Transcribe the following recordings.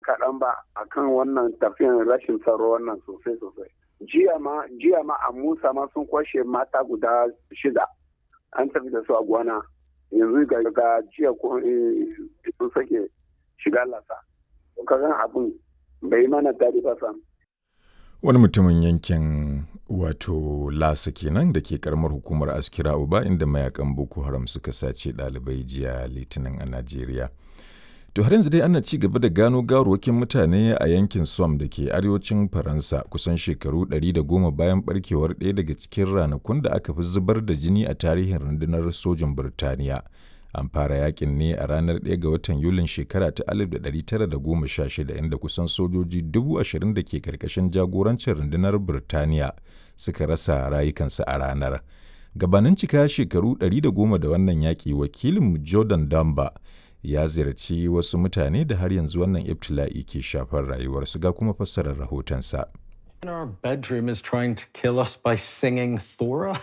kaɗan ba akan wannan tafiyan rashin tsaro wannan sosai sosai jiya ma jiya ma a musa ma sun kwashe mata guda shida an tafi da su a gwana yanzu ga jiya ko sun sake shiga lasa kagan abin bai mana daɗi ba sam wani mutumin yankin wato lasa kenan da ke karamar hukumar askira uba inda mayakan boko haram suka sace ɗalibai jiya litinin a najeriya to har yanzu dai ana ci gaba da gano gawarwakin mutane a yankin som da ke arewacin faransa kusan shekaru 110 bayan barkewar ɗaya daga cikin ranakun da aka fi zubar da jini a tarihin rundunar sojin birtaniya an fara yakin ne a ranar 1 ga watan yulin shekara ta 1916 inda kusan sojoji 20,000 da ke karkashin jagorancin rundunar birtaniya suka rasa rayukansu a ranar gabanin cika shekaru 110 da wannan yaƙi wakilin jordan damba ya ziyarci wasu mutane da har yanzu wannan ibtila'i ke shafar rayuwarsu ga kuma fassarar rahotonsa. Our bedroom is trying to kill us by singing Thora.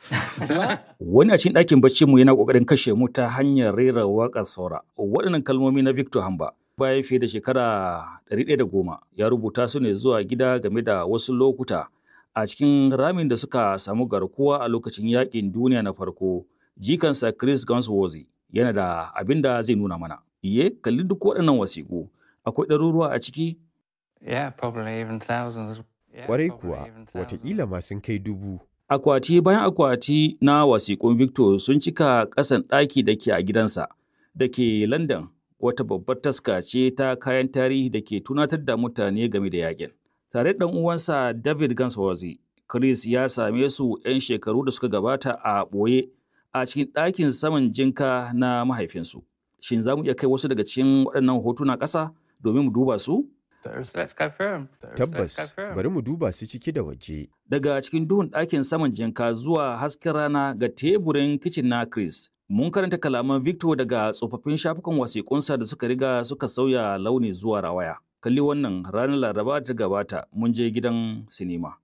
Wani a cikin ɗakin bacci mu yana ƙoƙarin kashe mu ta hanyar rera waƙar saura. Waɗannan kalmomi na Victor Hamba bayan fiye da shekara 110 ya rubuta su ne zuwa gida game da wasu lokuta a cikin ramin da suka samu garkuwa a lokacin yaƙin duniya na farko. Jikansa Chris Gunsworthy yana da abin da zai nuna mana. Iye, kalli duk waɗannan wasiƙu. Akwai ɗaruruwa a ciki? Yeah, probably even thousands. Kwarai kuwa, watakila ma sun kai dubu. Akwati bayan akwati na wasiƙun Victor sun cika ƙasan ɗaki da ke a gidansa da ke London wata babbar taska ce ta kayan tarihi da ke tunatar da mutane game da yakin. Tare da uwansa David Gunsworthy, Chris ya same su 'yan shekaru da suka gabata a ɓoye a cikin ɗakin saman jinka na mahaifinsu. Shin za mu iya kai wasu daga cikin waɗannan hotuna ƙasa domin mu duba su? Let's go through 'em. Let's go Tabbas, through 'em. bari mu duba su ciki da waje. Daga cikin duhun ɗakin saman jinka zuwa hasken rana ga teburin kicin na Chris. Mun karanta kalaman Victor daga tsofaffin shafukan wasiƙunsa da suka riga suka sauya launi zuwa rawaya. Kalli wannan ranar Laraba ta gabata mun je gidan sinima.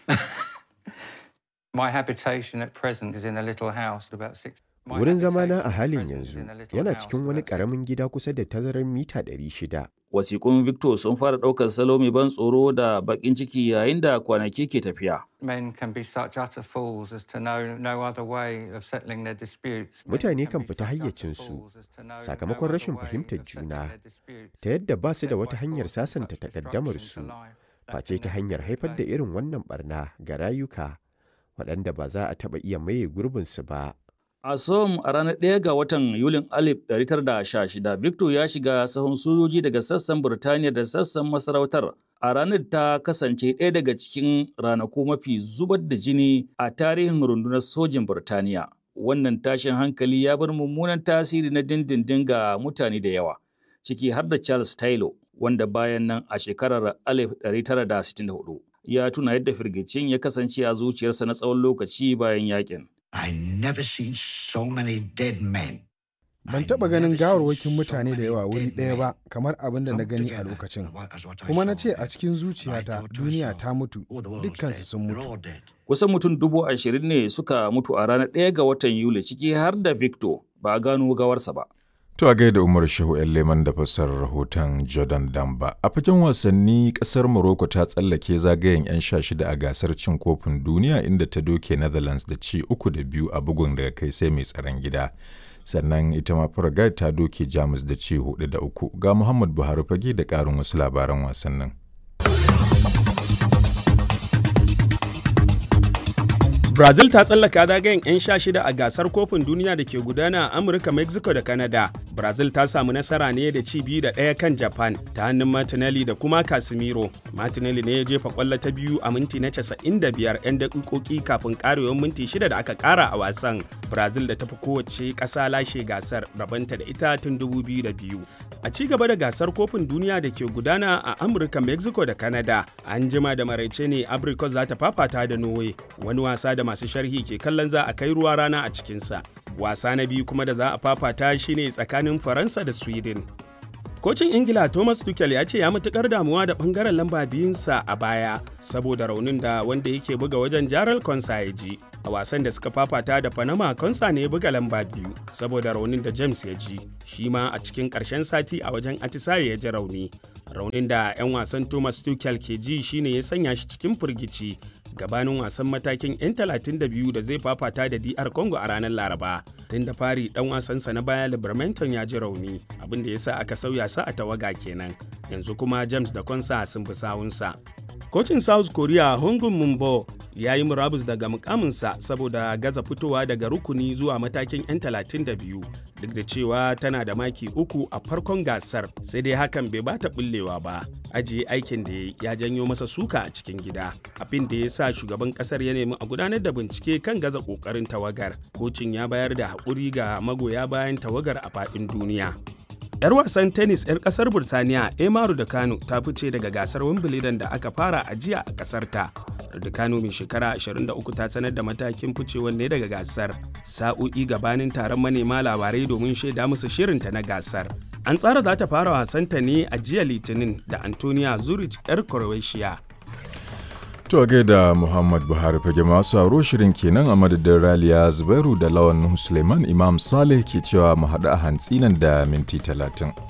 My habitation at present is in a little house at about six. My Wurin zamana a habitation at halin present is yanzu in a little yana house cikin wani about six- ƙaramin gida kusa da tazarar mita 600. Wasiƙun Victor sun fara ɗaukar salo mai ban tsoro da baƙin ciki yayin da kwanaki ke tafiya. Men can be such utter fools as to know no other way of settling their disputes. Men Mutane kan be fita such utter hayyacinsu fools as to know no sakamakon other rashin way fahimtar of settling juna, their disputes ta yadda ba su da except wata by hanyar causing sasanta such takaddamarsu, destruction to life that face can ta never hanyar be haifar da replaced. irin wannan barna ga rayuka waɗanda ba za a taɓa iya maye gurbinsu ba. A Som a ranar 1 ga watan Yulin 1916, Victor ya shiga sahun sojoji daga sassan Birtaniya da sassan masarautar. A ranar ta kasance ɗaya daga cikin ranaku mafi zubar da jini a tarihin rundunar sojin Birtaniya. Wannan tashin hankali ya bar mummunan tasiri na dindindin ga mutane da yawa, ciki har da Charles Taylor, wanda bayan nan a shekarar 1964 ya tuna yadda firgicin ya kasance a zuciyarsa na tsawon lokaci bayan yakin. I never seen so many dead men. Ban taɓa ganin gawarwakin mutane da yawa wuri ɗaya ba kamar abin da na gani a lokacin. Kuma na ce a cikin zuciyata duniya ta mutu, dukkansu sun mutu. Kusan mutum dubu ashirin ne suka mutu a ranar ɗaya ga watan Yuli ciki har da Victor ba a gano gawarsa ba. To a gaida Umar Shehu ‘yan Leman da fassarar rahoton Jordan Damba. A fagen wasanni ƙasar Morocco ta tsallake zagayen 'yan sha shida a gasar cin kofin duniya inda ta doke Netherlands da ci uku da biyu a bugun daga kai sai mai tsaron gida. Sannan ita ma Paraguay ta doke Jamus da ci hudu da uku. Ga Muhammad Buhari fage da ƙarin wasu labaran wasannin. Brazil ta tsallaka zagayen 'yan sha shida a gasar kofin duniya da ke gudana a Amurka, Mexico da Canada. Brazil ta samu nasara ne da ci biyu da ɗaya kan Japan ta hannun Martinelli da kuma Casemiro. Martinelli ne ya jefa kwallo ta biyu a minti na 95 'yan daƙiƙoƙi kafin ƙarewar minti shida da aka ƙara a wasan. Brazil da tafi kowace ƙasa lashe gasar rabanta da ita tun 2002. A ci gaba da gasar kofin duniya da ke gudana a Amurka, Mexico da Canada, an jima da maraice ne Abrikos za ta fafata da Norway, wani wasa da masu sharhi ke kallon za a kai ruwa rana a cikinsa. Wasa na biyu kuma da za a fafata shine tsakanin Faransa da Sweden. Kocin Ingila Thomas Tuchel ya ce ya matukar damuwa da bangaren lamba biyunsa a baya saboda raunin da wanda yake buga wajen Jaral Konsa ya ji. A wasan da suka fafata da Panama Konsa ne ya buga lamba biyu saboda raunin da James ya ji. Shi ma a cikin ƙarshen sati a wajen Atisaye ya ji rauni. raunin da 'yan wasan thomas tuchel ke ji shine ya sanya shi cikin firgici gabanin wasan matakin 'yan 32 da zai fafata da dr congo a ranar laraba tun da fari dan wasansa na baya libermanton ya ji rauni abin da ya sa aka sauya sa a tawaga kenan yanzu kuma james da konsa sun bi sawunsa kocin south korea hongun mumbo ya yi murabus daga mukaminsa saboda gaza fitowa daga rukuni zuwa matakin 'yan 32 duk da cewa tana da maki uku a farkon gasar sai dai hakan bai bata bullewa ba ajiye aikin da ya janyo masa suka a cikin gida abin da ya sa shugaban kasar ya nemi a gudanar da bincike kan gaza kokarin tawagar kocin ya bayar da haƙuri ga magoya bayan tawagar a faɗin duniya 'yar wasan tennis 'yar kasar burtaniya emaru da kano ta fice daga gasar wimbledon da aka fara a jiya a kasar ta da kano mai shekara 23 ta sanar da matakin ficewar ne daga gasar sa'o'i gabanin taron manema labarai domin shaida musu shirinta na gasar an tsara za ta fara wasanta ne a jiya litinin da antonia zurich 'yar croatia To gaida Muhammad Buhari fage masu aro shirin kenan a madadin Raliya Zubairu da Lawan Suleiman Imam Saleh ke cewa mu haɗu a hantsi nan da minti talatin.